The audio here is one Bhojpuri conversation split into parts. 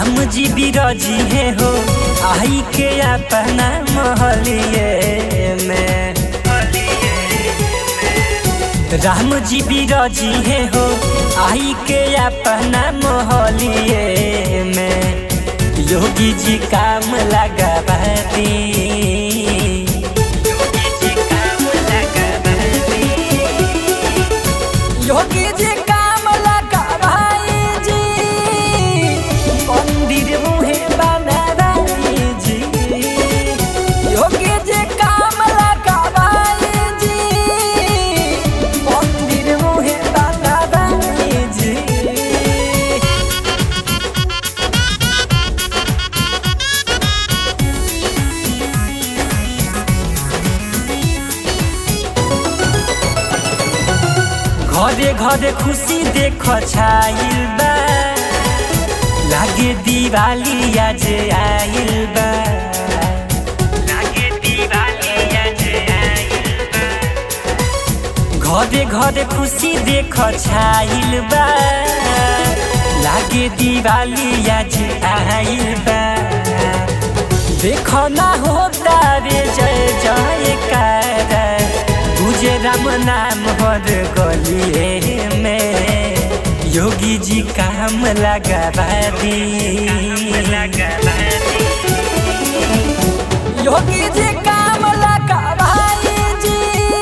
राम जी बिरजी है हो आई के अपना महलिए में राम जी बिरजी है हो आई के अपना महलिए में योगी जी काम लगा दी योगी जी काम लगा भाई जी मंदिर मुहे बना भाई जी योगी जी काम लगा भाई जी मंदिर मुहे बना भाई जी घरे घरे खुशी देख छाइल बा लागे दिवाली आज आइल बा लागे दिवाली आज आइल बा घरे घरे खुशी देख छाइल बा लागे दिवाली आज आइल बा देख ना होता रे जय जय कारा तुझे राम नाम हर गलिए में योगी जी काम लगा दी योगी जी काम लगा भाई जी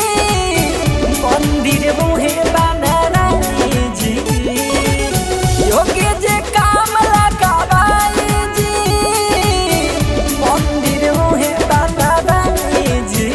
मंदिर मुहे बना जी योगी जी काम लगा भाई जी मंदिर मुहे बना जी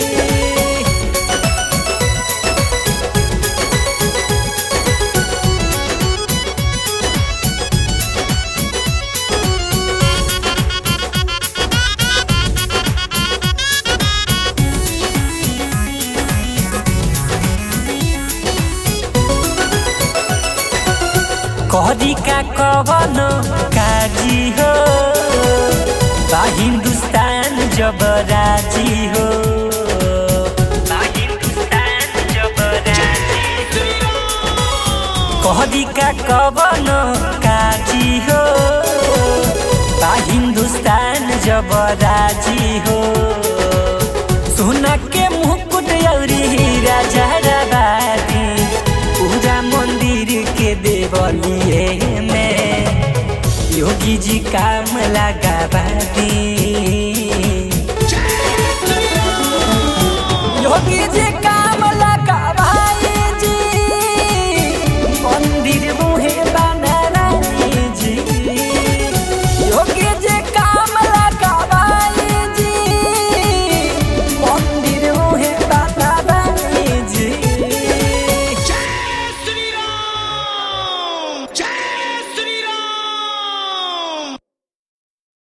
करी का कवन काजी हो बा हिंदुस्तान जब राजी हो बा हिंदुस्तान जब राजी कहरी का कवन काजी हो बा हिंदुस्तान जब राजी हो सोना के मुकुट औरी हीरा जहराबादी पूरा मंदिर के देवलिए में योगी जी काम लगा दी